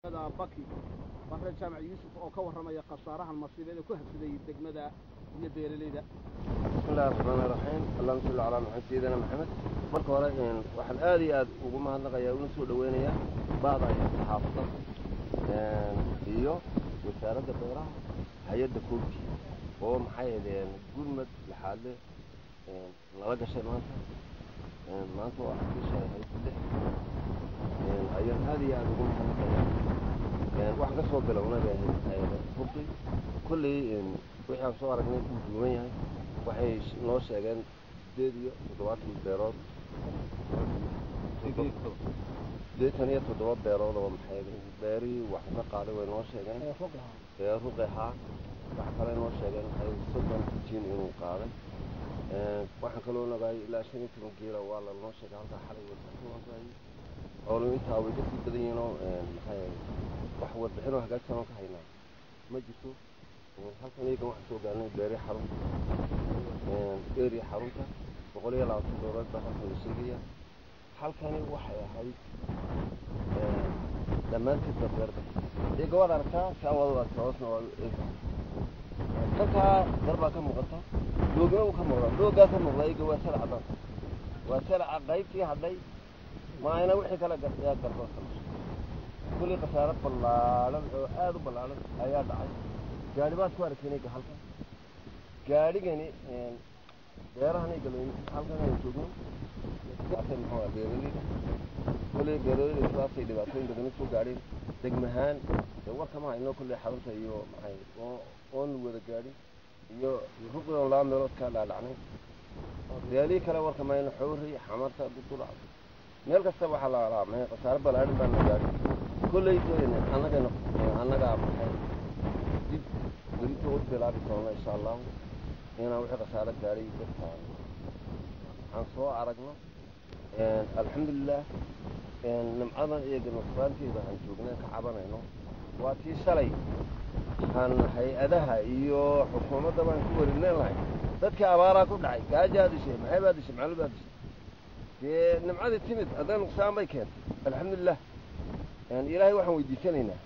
baki bare jaamac yuusuf oo ka warramaya khasaarahan masiibeed ee ku habsaday degmada iyo beeralayda bismillahi raxmaani raxiim allahuma salli calaa maxamed sayidina maxamed marka hore waxaan aad iyo aad ugu mahadnaqayaa una soo dhaweynayaa ba'da iyo saxaafadda iyo wasaaradda beeraha hay-adda koobki oo maxay ahaydeen gurmad laxaadle nala gashay maanta maanta waa bisha ahayd lix ayaan aad iyo aad ugu mahadnaqayaa waxaan ka soo bilownay bay ahayd hubki kolley wixii aan soo aragnay uu duuban yahay waxay noo sheegeen sideed iyo toddobaatan beerood sideetan iyo toddoba beerood oo maxay beerihii wax ka qaaday way noo sheegeen ee ruqi ahaa wax kale noo sheegeen waxay soddon jin inuu qaaday waxaan kaloo nagaay ilaa shan iyo toban geela waa lanoo sheegay halkaa xalay wadaay oolu intaa way kasii badan yihiinoo maxay wax warbixinoo hagaagsan oo ka haynaa ma jirto halkan iyagan waxaan soo gaarnay beeri xarunta eri xarunta boqol iyo labaatan doolar baa halkan la sheegaya halkani waxay ahayd dhammaanteed ba beerda iyaga waad aragtaa saa waad u aragtaa hoosna waa eega halkaa dar baa ka muuqata doogna uu ka muuqda doogaa ka muuqda iyaga waa sala cadaan waa salaca qaybtii hadhay maayna wixii kale yaa gardo kulli khasaaro ballaaran oo aada u ballaaran ayaa dhacay gaadhi baad ku aragteen iga halkan gaadhigani beerahan iga halkan aynu joogno muxuu ah beeraleyda kolley beeraleyda sidaasay dhibaatooyin badan usoo gaadheen degmahaan war kama hayno kolley xarunta iyo maxay oo oon wada gaadhin iyo ruqi oon laba meelood kaa dhaadhacnay beelihii kale war kama hayno xowri xamarta dudula meel kasta waxaa la alaamay khasaaro ballaaran baa na gaadhin kolley annagana annagaa maxay dib berito u bilaabi doona insha allahu inaan wixii khasaaro gaadhay dadka aan soo aragno alxamdulilah nimcadan iyo ganasbaanteeda aan joogneen ka cabanayno waa tii shalay aan hay-adaha iyo xukuumadda baan ku warineen lahay dadkii abaaraa ku dhacay gaajaa dishay maxay baa dishay maclu baa dishay dee nimcadii timid haddana nuqsaan bay keentay alxamdulilah ilaahay waxaan weydiisanaynaa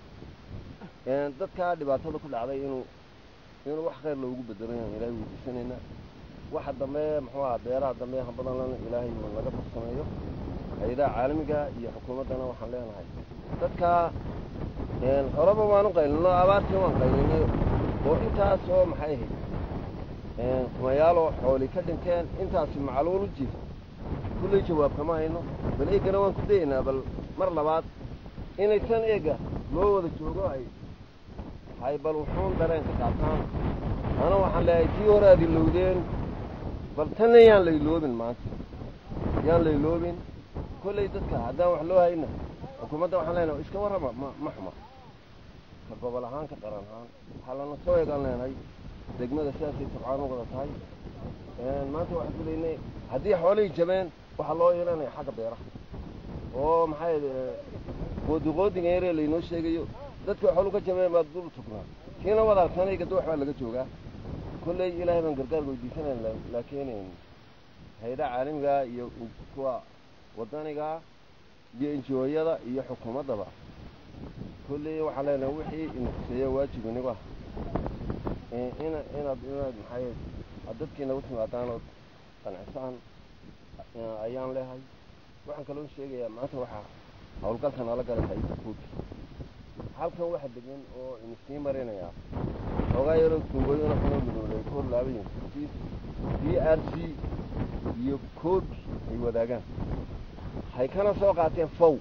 dadkaa dhibaatada ku dhacday inuu inuu wax khayr loogu bedelo yaan ilaahay weydiisanaynaa waxa dambe muxuu aha beeraha dambe hambadanlana ilaahay uu naga farsameeyo hay-adaha caalamiga iyo xukuumaddana waxaan leenahay dadkaa horeba waanu qaylino abaartii waan qaylinay oo intaas oo maxay ahayd kumayaaloo xooli ka dhinteen intaasi macluul u jir kulley jawaab kama hayno bal eegana waan ku dayaynaa bal mar labaad inaysan eega loo wada joogo ay hay bal wuxuun dareen ka qaataan ana waxaan leeyahay tii hore aad ilowdeen bal tanna yaan la iloobin maanta yaan la iloobin kolley dadka haddaan wax loo hayna xukuumadda waxaan leenahay iska warrama ma ma xuma ka gobol ahaan ka qaran ahaan waxaa lana soo eegaan leenahay degmada sidaasay tabcaan u wada tahay maanta waxaan ku leynay haddii xoolihii jabeen waxaa loo yeelanaya xagga beeraha oo maxay qoodiqoodiga yaree laynoo sheegayo dadka xoolu ka jabeen baad dul tugnaa kiina wadaarsanayga doox baa laga joogaa kolley ilaahay baan gargaar weydiisanayn laakiin hay-adaha caalamigaa iyo kuwa wadanigaa iyo enjooyada iyo xukuumaddaba kolley waxaan leenahay wixii inakuseeya waajib inigu ah ina inaad inaad maxay ad dadkiina u timaadaan ood qancisaan ayaan leehay waxaan kaloo sheegayaa maanta waxaa hawlgalka nala galay hay-adda koobki halkan waxa degan oo inisii marinayaa xoogaa yaroo tumbooyina xunoo midoolay ku horlaabayin d r c iyo koobi ay wadaagaan hay kana soo qaateen fow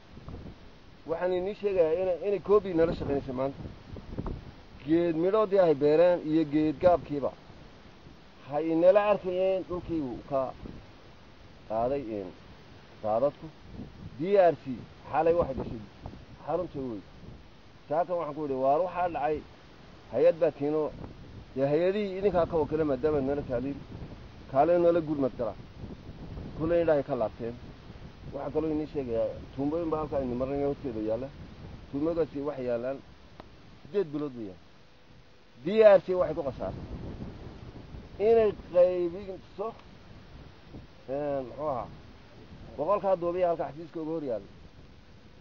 waxaan inii sheegayaa ina inay koobi nala shaqaynaysa maanta geed midhoodii hay beereen iyo geed gaabkiiba hay inala arkayeen dhulkii ka qaaday daadadku d r c xalay waxay gashay xarunta wey saakan waxaan ku idhi waar waxaa dhacay hay-ad baa tiino dee hay-adihii idinkaa ka wakila maadaama nala taaliil kaale nala gurmad gala kulley indhahay ka laabteen waxaa kaloo inii sheegayaa tuumbooyin baa halkaa ini marnay horteeda yaalla tuumboogaasi waxay yaallaan siddeed bilood weeyaan d r c waxay ku khasaartay inay qaybinso muxuu ahaa boqolkaa duubiya halka xafiiska uga hor yaalla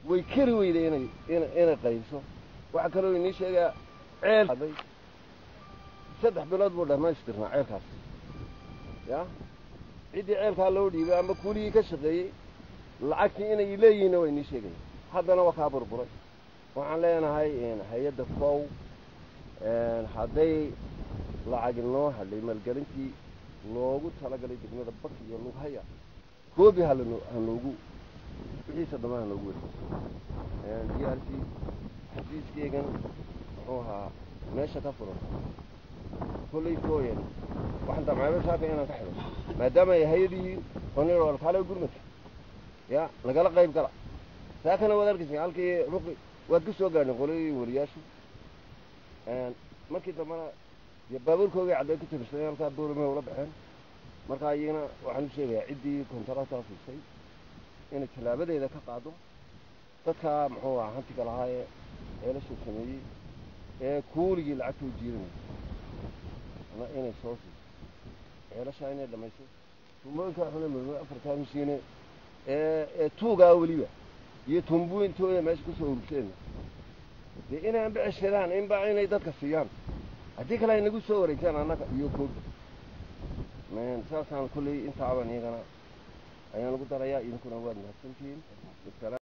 way keri weyday inay ina inay qaybiso waxaa kaloo inii sheegaa ceel aday saddex bilood buu dhammaystirnaa ceelkaas ya ciddii ceelkaa loo dhiibay ama kuuligii ka shaqeeyey lacagtii inay leeyihiinna waa inii sheegaya haddana waa kaa burburay waxaan leenahay hay-adda fow hadday lacag inoo hadhay maalgelintii loogu talagalay degmada bak iyo lughaya koobi halano hanoogu wixiisa dhammaan hanoogu weri d r c xafiiskeegan muxuu ahaa meesha ka furan kollay fooyan waxaan damcaaba saaka inaan ka xidho maadaama ay hay-adii oniro alkaale gurmadka ya nagala qayb gala saakana waad arkaysa halkii ruqi waad ka soo gaadhin qoladii wariyaashu markii dambena dee baabuurkoogay cadday ku tirsan halkaa boolame ula baxeen markaa iyagana waxaan u sheegayaa ciddii kontaraataa fiisay inay tallaabadeeda ka qaado dadkaa muxuu ahaa hantiga lahaa ee ceelasha sameeyey ee kuuligii lacagtoo jiidanaya ama inay soo siiso ceelashaa inay dhammayso tumbooyinkaa xune murmur afartaa masiine ee ee tuugaa weliba iyo tumbuintooda meesha kusoo urugsadeen dee inay anba ceshadaan inba inay dadka siiyaan haddii kale ay nagu soo wareegtaan annaga iyo koobi saasaan kolley intaaban iyagana ayaan ugu darayaa idinkuna waad mahadsantihiin